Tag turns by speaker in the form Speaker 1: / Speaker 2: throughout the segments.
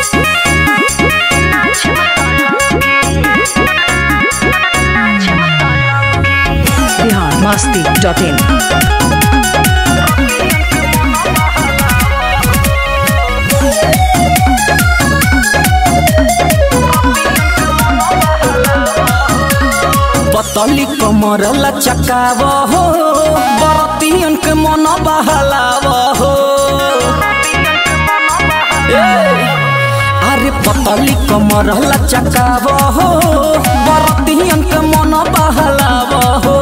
Speaker 1: Bihar Masti dot in
Speaker 2: पतली कमर लचकाव हो बरतियन के मन बहलाव हो ए, अरे पतली कमर लचकाव हो बरतियन के मन बहलाव हो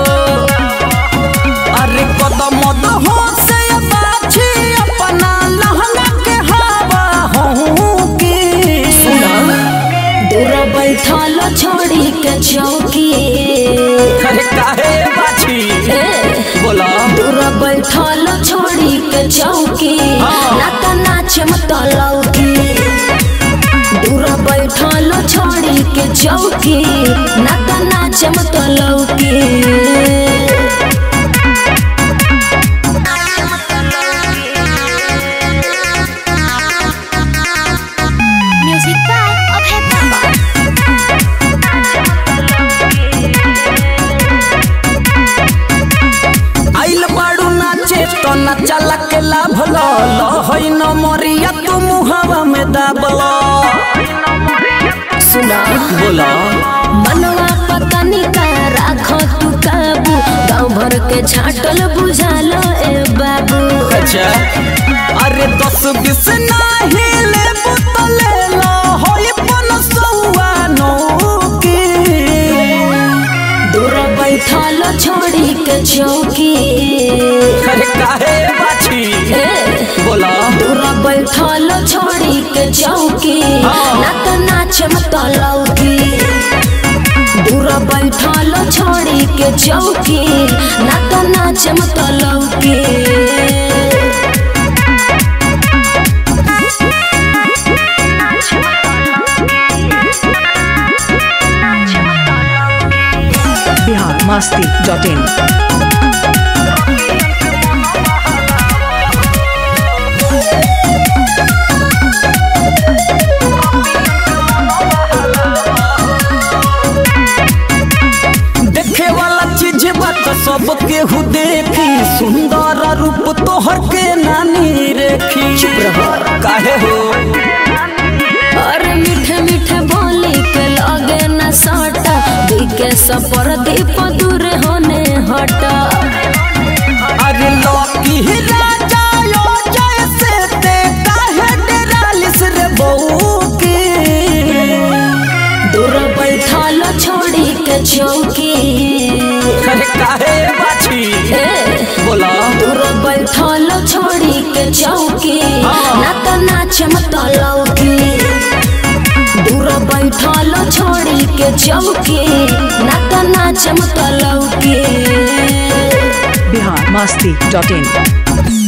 Speaker 2: अरे कदम हो से बाछी अपना लहंगा के हवा हो के सुना
Speaker 3: दूर बैठल छोड़ी के चौकी
Speaker 2: अरे काहे बाछी
Speaker 3: ए,
Speaker 2: बोला
Speaker 3: दूर बैठल छोड़ी के चौकी
Speaker 2: हाँ।
Speaker 3: ना तो नाच मत लौकी दूर बैठल छोड़ी के चौकी ना तो नाच मत लौकी
Speaker 4: Music by Abhay Baba.
Speaker 2: आइल बाड़ू नाचे तो नचला के लाभ लो लो होई न मोरिया तू मुहावा में दाबलो
Speaker 3: सुना
Speaker 2: बोला
Speaker 3: मनवा पतनी का राखो तू काबू गाँव भर के छाटल बुझालो ए बाबू
Speaker 2: अच्छा अरे दस बीस नाही ले बोतले लो होई पन सौआ नो की
Speaker 3: दूर बैठल छोड़ी के चौकी
Speaker 2: अरे काहे बाछी
Speaker 3: ए,
Speaker 2: बोला
Speaker 3: दूर बैठल छोड़ी के चौकी
Speaker 2: हाँ।
Speaker 3: ना तो नाच मत लौकी दूर बैठल छोड़ी के चौकी ना तो नाच मत लौकी
Speaker 1: बिहार मस्ती डॉट इन
Speaker 2: देखे वाला चीज बात सब केहू देखी सुंदर रूप तोहर के नानी रेखी चुप रह काहे हो
Speaker 3: और मीठे मीठे बोली के लगे न सटा दिखे सपर दीप दूर होने हटा
Speaker 2: अरे लौकी ही राजा यो जैसे ते काहे डेरालिस रे बहू की
Speaker 3: दूर बैठल छोड़ी के चौकी
Speaker 2: अरे काहे बाछी
Speaker 3: ए,
Speaker 2: बोला
Speaker 3: दूर बैठल छोड़ी के चौकी
Speaker 2: हाँ।
Speaker 3: ना तो नाच मत लौकी दूर बैठल छोड़ी के चौकी ना तो नाच मत लौकी
Speaker 1: बिहार मस्ती डॉट इन